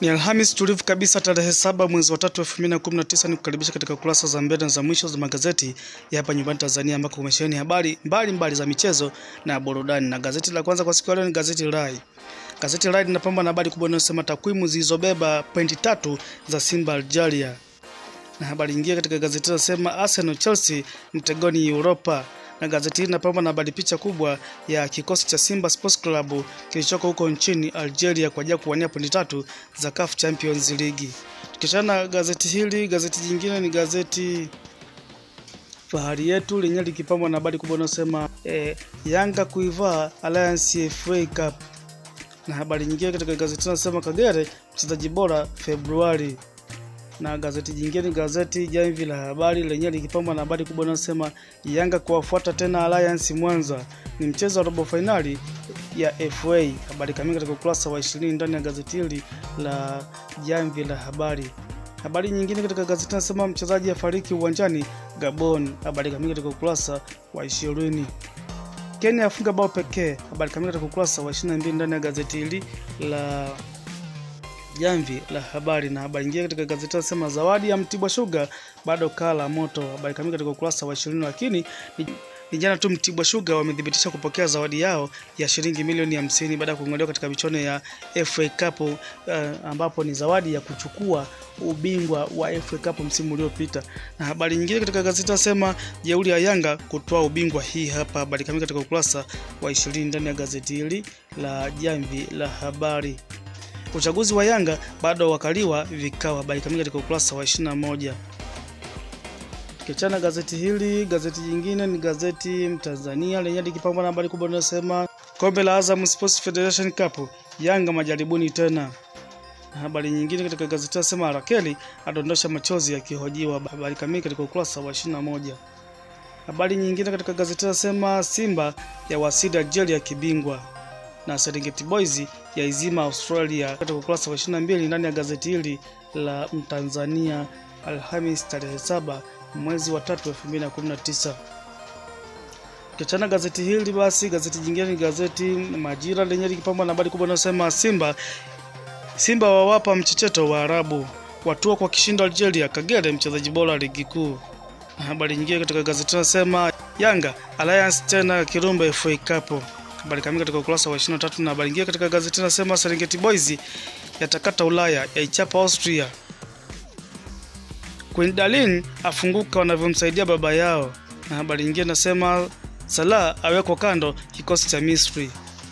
Ni Alhamis tulivu kabisa tarehe saba mwezi wa tatu elfu mbili na kumi na tisa ni kukaribisha katika kurasa za mbele na za mwisho za magazeti ya hapa nyumbani Tanzania ambako kumesheheni habari mbalimbali za michezo na burudani. Na gazeti la kwanza kwa siku ya leo ni gazeti Rai. Gazeti Rai linapamba na habari kubwa inayosema takwimu zilizobeba pointi tatu za Simba Algeria. Na habari nyingine katika gazeti linasema Arsenal Chelsea mtegoni Europa na gazeti hili linapamba na habari picha kubwa ya kikosi cha Simba Sports Club kilichoko huko nchini Algeria kwa ajili ya kuwania pointi tatu za CAF Champions League. Tukiachana na gazeti hili, gazeti jingine ni gazeti Fahari Yetu lenyewe likipambwa na habari kubwa inayosema eh, Yanga kuivaa Alliance FA Cup, na habari nyingine katika gazeti inasema Kagere mchezaji bora Februari na gazeti jingine gazeti Jamvi la Habari lenyewe likipambwa na habari kubwa inayosema Yanga kuwafuata tena Alliance Mwanza, ni mchezo wa robo fainali ya FA. Habari kamili katika ukurasa wa 20 ndani ya gazeti hili la Jamvi la Habari. Habari nyingine katika gazeti inasema mchezaji afariki uwanjani Gabon. Habari kamili katika ukurasa wa 20. Kenya afunga bao pekee. Habari kamili katika ukurasa wa 22 ndani ya gazeti hili la Jamvi la Habari. Na habari nyingine katika gazeti nasema zawadi ya Mtibwa Sugar bado kaa la moto. Habari kamili katika ukurasa wa 20, lakini ni, ni jana tu Mtibwa Sugar wamethibitisha kupokea zawadi yao ya shilingi milioni 50 baada ya kung'olewa katika michuano ya FA Cup uh, ambapo ni zawadi ya kuchukua ubingwa wa FA Cup msimu uliopita. Na habari nyingine katika gazeti nasema jeuri ya Yanga kutoa ubingwa, hii hapa habari kamili katika ukurasa wa 20 ndani ya gazeti hili la Jamvi la Habari. Uchaguzi wa Yanga bado wakaliwa vikao. Habari kamili katika ukurasa wa 21. Kichana gazeti hili, gazeti jingine ni gazeti Mtanzania lenye likipambwa na habari kubwa inayosema kombe la Azam Sports Federation Cup, Yanga majaribuni tena. Habari nyingine katika gazeti nasema Rakeli adondosha machozi akihojiwa. Habari kamili katika ukurasa wa 21. Habari nyingine katika gazeti nasema Simba ya wasili Algeria kibingwa na Serengeti Boys ya izima Australia katika ukurasa wa 22 ndani ya gazeti hili la Mtanzania Alhamis tarehe saba mwezi wa tatu 2019. Kiachana gazeti hili basi, gazeti jingine ni gazeti Majira lenye likipambwa na habari kubwa inayosema Simba Simba wawapa mchecheto wa Arabu watua kwa kishindo Algeria, Kagere mchezaji bora ligi kuu. Na habari nyingine katika gazeti inasema Yanga Alliance tena Kirumba FA Cup habari kamili katika ukurasa wa 23. Na habari nyingine katika gazeti nasema Serengeti Boys yatakata Ulaya yaichapa Austria. Queen Darlin afunguka wanavyomsaidia baba yao. Na habari nyingine nasema Salah awekwa kando kikosi cha Misri.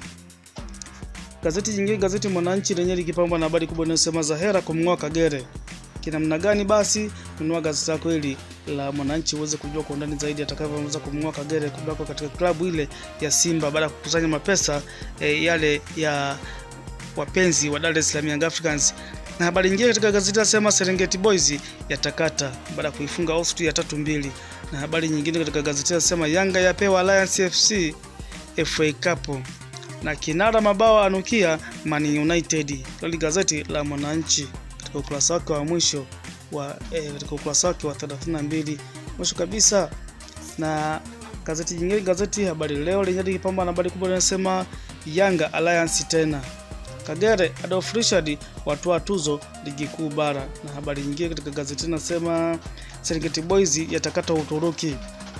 Gazeti jingine gazeti Mwananchi lenyewe likipambwa na habari kubwa inayosema Zahera kumng'oa Kagere. Kinamna gani basi? Nunua gazeti lako hili la Mwananchi uweze kujua kwa undani zaidi atakavyoweza kumng'oa Kagere kutoka katika klabu ile ya Simba baada ya kukusanya mapesa e, yale ya wapenzi wa Dar es Salaam Young Africans. Na habari nyingine katika gazeti nasema Serengeti Boys yatakata baada ya kuifunga Austria tatu mbili. Na habari nyingine katika gazeti nasema Yanga yapewa Alliance FC FA Cup na kinara mabao anukia Man United. Hili gazeti la Mwananchi katika ukurasa wake wa mwisho wa eh, katika ukurasa wake wa 32 mwisho kabisa. Na gazeti jingine gazeti Habari Leo lenye likipamba na habari kubwa linasema Yanga Alliance tena Kagere Adolf Richard watoa tuzo ligi kuu bara. Na habari nyingine katika gazeti nasema Serengeti Boys yatakata Uturuki.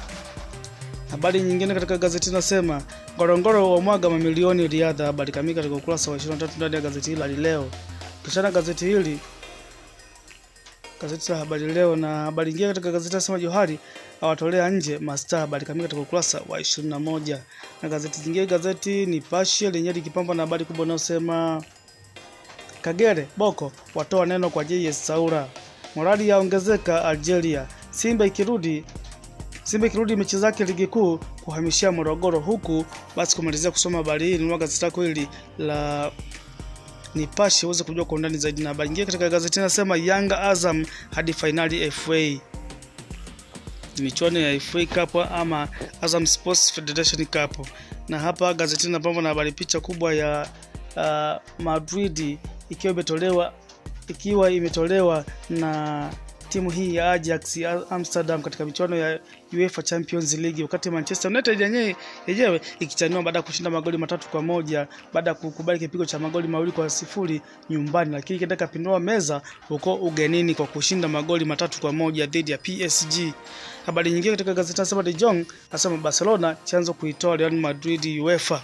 Habari nyingine katika gazeti nasema Ngorongoro wa mwaga mamilioni riadha. Habari kamili katika ukurasa wa 23 ndani ya gazeti hili leo. Kishana gazeti hili gazeti la Habari Leo na habari nyingine katika gazeti nasema Johari awatolea nje masta. Habari kamili katika ukurasa wa 21. Na gazeti jingine gazeti Nipashe lenyewe likipambwa na habari kubwa inayosema Kagere Boko watoa neno kwa JS Saura, morali yaongezeka Algeria, Simba ikirudi Simba ikirudi mechi zake ligi kuu kuhamishia Morogoro. Huku basi kumalizia kusoma habari hii, nunua gazeti lako hili la Nipashe uweze kujua kwa undani zaidi. Na habari nyingine katika gazeti nasema Yanga Azam hadi fainali FA, michuano ya FA Cup ama Azam Sports Federation Cup. Na hapa gazeti napamba na habari picha kubwa ya uh, Madrid ikiwa imetolewa ikiwa imetolewa na timu hii ya Ajax ya Amsterdam katika michuano ya UEFA Champions League, wakati Manchester United yenyewe yenyewe ikichanua baada ya kushinda magoli matatu kwa moja baada ya kukubali kipigo cha magoli mawili kwa sifuri nyumbani, lakini ikaenda kapindua meza huko ugenini kwa kushinda magoli matatu kwa moja dhidi ya PSG. Habari nyingine katika gazeti nasema De Jong asema Barcelona chanzo kuitoa Real Madrid UEFA.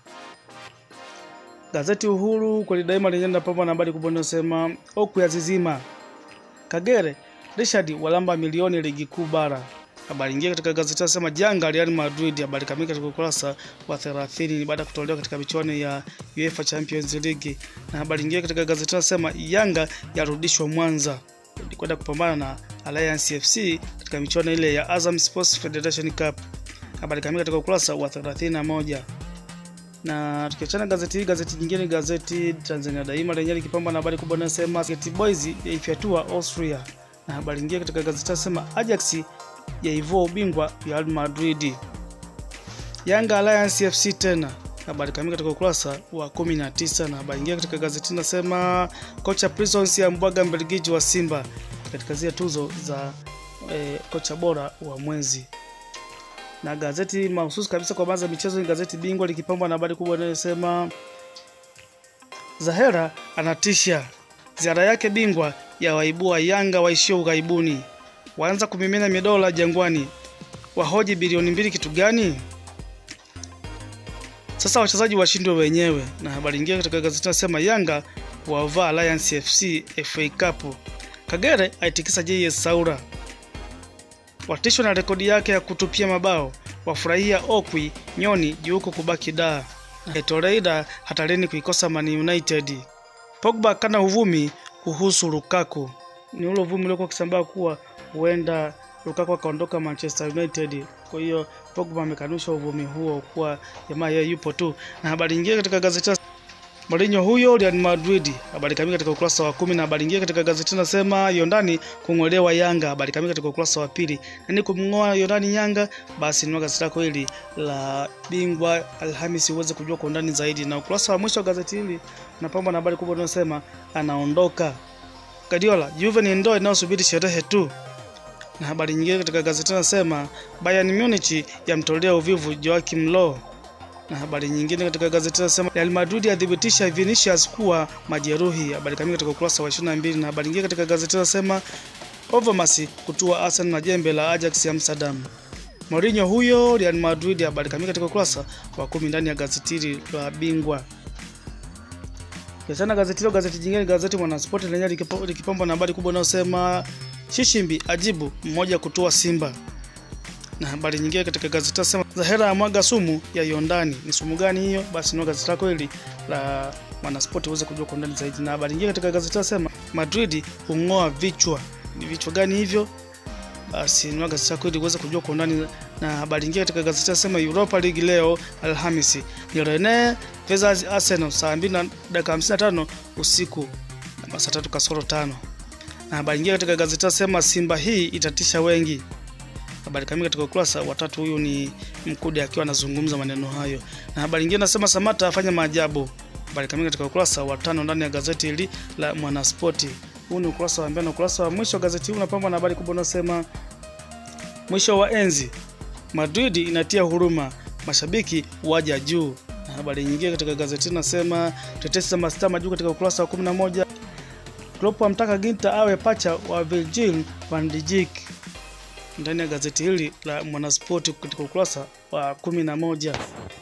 Gazeti Uhuru kweli daima lenyewe linapambwa na habari kubwa inayosema oku ya zizima Kagere Richard walamba milioni ligi kuu bara. Habari nyingine katika gazeti nasema janga Real Madrid, habari kamili katika ukurasa wa 30 baada ya kutolewa katika michuano ya UEFA Champions League. Na habari nyingine katika gazeti nasema Yanga yarudishwa Mwanza kwenda kupambana na Alliance FC katika michuano ile ya Azam Sports Federation Cup. Habari kamili katika ukurasa wa 31 na tukiachana gazeti hii, gazeti nyingine, gazeti Tanzania Daima lenyewe likipamba na habari kubwa inayosema Get Boys yaifyatua Austria, na habari nyingine katika gazeti nasema Ajax yaivua ubingwa Real Madrid, Yanga Alliance FC tena. Habari kamili katika ukurasa wa 19, na habari nyingine katika gazeti nasema kocha Prisons ya mbwaga Mbelgiji wa Simba katika zile tuzo za eh, kocha bora wa mwezi na gazeti mahususi kabisa kwa baadhi ya michezo ni gazeti Bingwa likipambwa na habari kubwa inayosema Zahera anatisha, ziara yake Bingwa ya waibua Yanga waishio ughaibuni, waanza kumimina midola Jangwani, wahoji bilioni mbili kitu gani? Sasa wachezaji washindwe wenyewe. Na habari nyingine katika gazeti nasema Yanga wavaa Alliance FC FA Cup, Kagere aitikisa JS Saura watishwa na rekodi yake ya kutupia mabao, wafurahia Okwi Nyoni juuko kubaki da Etoreida hatarini kuikosa Man United. Pogba kana uvumi kuhusu Lukaku, ni ule uvumi uliokuwa ukisambaa kuwa huenda Lukaku akaondoka Manchester United. Kwa hiyo Pogba amekanusha uvumi huo kuwa jamaa yeye yupo tu. Na habari nyingine katika gazeti Mourinho huyo Real Madrid, habari kamili katika ukurasa wa kumi. Na habari nyingine katika gazeti nasema Yondani kung'olewa Yanga, habari kamili katika ukurasa wa pili. Nani kumng'oa Yondani Yanga? Basi nunua gazeti lako hili la Bingwa Alhamisi uweze kujua kwa undani zaidi. Na ukurasa wa mwisho wa gazeti hili unapambwa na habari kubwa inayosema anaondoka Guardiola, Juve ni ndoo inayosubiri sherehe tu. Na habari nyingine katika gazeti nasema Bayern Munich yamtolea uvivu Joachim Low na habari nyingine katika gazeti nasema Real Madrid yathibitisha Vinicius kuwa majeruhi. Habari kamili katika ukurasa wa 22. Na habari nyingine katika gazeti nasema Overmars kutua Arsenal na jembe la Ajax Amsterdam. Mourinho huyo Real Madrid. Habari kamili katika ukurasa wa kumi ndani ya gazeti hili la Bingwa. Kisana gazeti hilo, gazeti jingine, gazeti Mwanaspoti lenyewe likipambwa na habari kubwa inayosema Shishimbi ajibu mmoja kutua Simba na habari nyingine katika gazeti nasema Zahera amwaga sumu ya Yondani. Ni sumu gani hiyo? Basi ndio gazeti lako hili la Mwanaspoti uweze kujua kwa undani zaidi. Na habari nyingine katika gazeti nasema Madrid hung'oa vichwa. Ni vichwa gani hivyo? Basi ndio gazeti lako hili uweze kujua kwa undani. Na habari nyingine katika gazeti nasema Europa League leo Alhamisi ni Rennes versus Arsenal saa 2 na dakika 55 usiku na saa 3 kasoro tano. Na habari nyingine katika gazeti nasema Simba hii itatisha wengi habari kamili katika ukurasa wa tatu. Huyu ni Mkude akiwa anazungumza maneno hayo, na habari nyingine nasema Samata afanya maajabu. Habari kamili katika ukurasa wa tano ndani ya gazeti hili la Mwanaspoti. Huu ni ukurasa wa mbele na ukurasa wa mwisho wa gazeti hili unapambwa na habari kubwa inayosema mwisho wa enzi, Madrid inatia huruma, mashabiki waja juu. Na habari nyingine katika gazeti hili nasema tetesi za mastaa majuu katika ukurasa wa 11. Klopp amtaka Ginter awe pacha wa Virgil van Dijk ndani ya gazeti hili la Mwanaspoti katika ukurasa wa kumi na moja.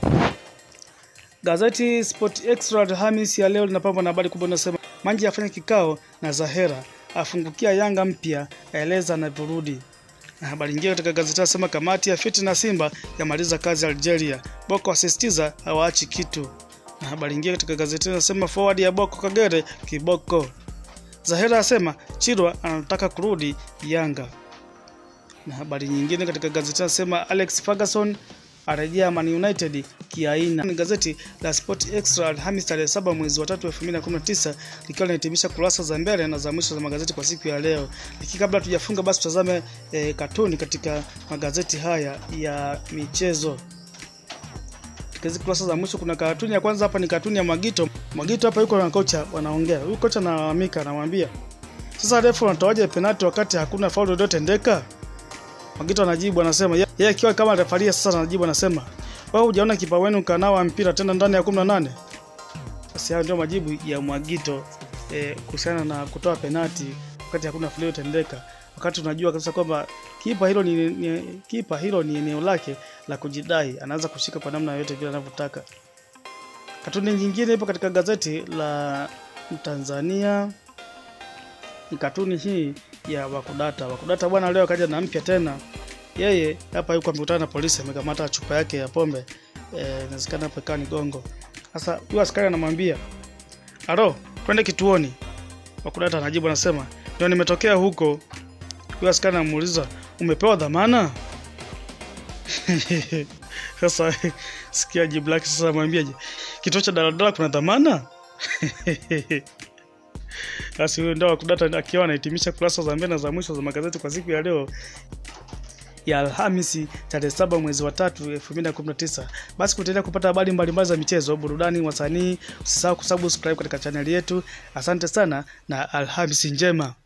Gazeti Sport Extra Alhamisi ya leo linapambwa na habari kubwa inasema Manji afanya kikao na Zahera, afungukia Yanga mpya, aeleza anavyorudi. Na habari nyingine katika gazeti nasema kamati ya fiti na Simba yamaliza kazi Algeria, Boko asisitiza hawaachi kitu. Na habari nyingine katika gazeti nasema forward ya Boko Kagere kiboko. Zahera asema Chirwa anataka kurudi Yanga na habari nyingine katika gazeti nasema Alex Ferguson arejea Man United kiaina. Ni gazeti la Sport Extra Alhamisi tarehe 7 mwezi wa 3 2019 likiwa linahitimisha kurasa za mbele na za mwisho za magazeti kwa siku ya leo. Lakini kabla tujafunga, basi tutazame e, katuni katika magazeti haya ya michezo. Katika kurasa za mwisho kuna katuni ya kwanza hapa ni katuni ya Mwagito. Mwagito hapa yuko na kocha wanaongea. Huyu kocha analalamika anamwambia Sasa refu anatoaje penalti wakati hakuna faulu iliyotendeka? Magito anajibu anasema ye- yeye akiwa kama refaria sasa anajibu anasema wewe hujaona kipa wenu kanawa mpira tena ndani ya 18. Sasa hayo ndio majibu ya Mwagito eh, kuhusiana na kutoa penalti wakati hakuna faulu iliyotendeka. Wakati unajua kabisa kwamba kipa hilo ni, ni kipa hilo ni eneo lake la kujidai, anaweza kushika kwa namna yoyote vile anavyotaka. Katuni nyingine ipo katika gazeti la Tanzania ni katuni hii ya Wakudata. Wakudata bwana leo akaja na mpya tena. Yeye hapa yuko amekutana na polisi, amekamata chupa yake ya pombe eh, inawezekana hapo ikawa ni gongo. Sasa huyu askari anamwambia alo, twende kituoni. Wakudata anajibu anasema ndio nimetokea huko. Huyu askari anamuuliza umepewa dhamana? Sasa sikia jibu lake sasa, amwambiaje? Kituo cha daladala kuna dhamana? Basi huyo ndio Wakudata akiwa anahitimisha kurasa za mbele na za mwisho za magazeti kwa siku ya leo ya Alhamisi tarehe saba mwezi wa tatu elfu mbili na kumi na tisa. Basi kuendelea kupata habari mbalimbali za michezo, burudani, wasanii, usisahau kusubscribe katika chaneli yetu. Asante sana na Alhamisi njema.